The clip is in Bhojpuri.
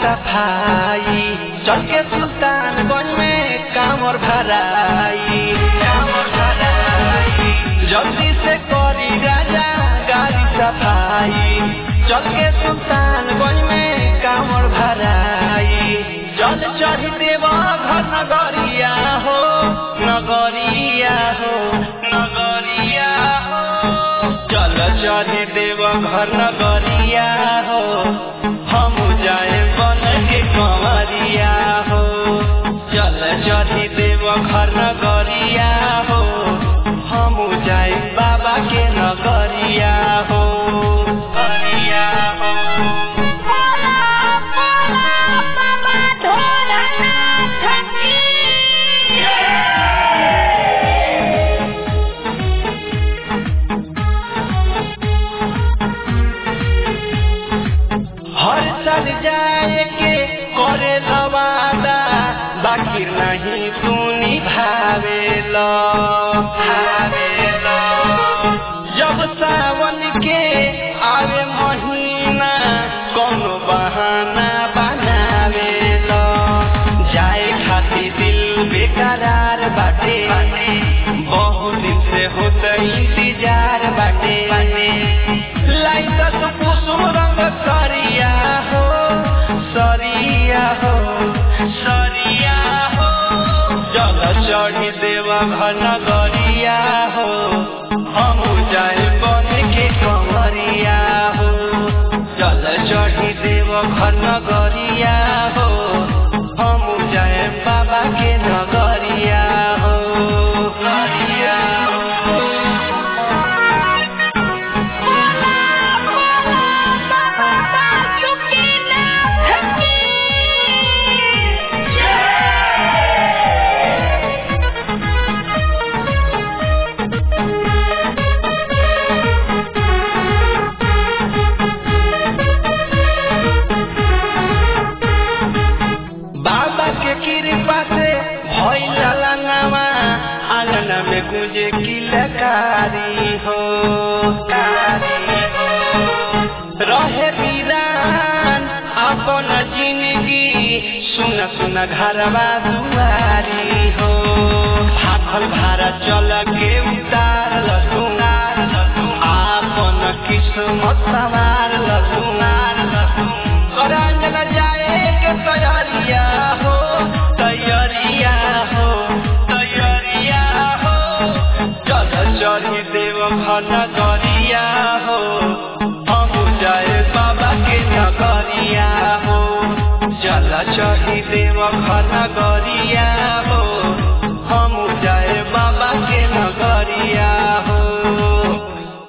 सफाई चल के सुल्तानगंज में कामर भराई कामर भराई जल्दी से करी राजा गाड़ी सफाई चल के सुल्तानगंज में कामर भराई जल चढ़ देव घर नगरिया हो नगरिया हो नगरिया हो चल चढ़ देव घर नगरिया हो हम जाए बन के कंवरिया हो चल चढ़ देव घर नगरिया हो हम जाए बाबा के नगरिया हो नगरिया हो बोला बोला बाबा ढोलनाथ की हर साल जाए के करे लवादा बाकी नहीं सुनी भावेला भावेला जब सावन के आवे महीना कोनो बहाना बनावेला जाए खातिर दिल बेकरार बाटे बहुत दिन से होता इंतजार बाटे लाइट तो कुसुम रंग सरिया हो सरिया हो सरिया हो जल चढ़ी देवा घन गरिया हो हम जाए बन के कमरिया हो जल चढ़ी देव घन गरिया हो हम जाए बाबा के नगरिया हो गरिया हो बाबा सुखीनाथ की बाबा के कृपा से भइल लंगवा आंगन में गुंजे किलकारी हो कारी हो रहे वीरान अपन जिंदगी सुन सुन घरवा दुआरी हो भाखल भारा चल के उतार लसुनार आपन किस्मत सवार लसुनार करांगन जाए के तैयारिया हो तैयारिया हो तैयारिया हो चल चढ़ी देव घन गरिया हो हम जाए बाबा के नगरिया हो चल चढ़ी देव घन गरिया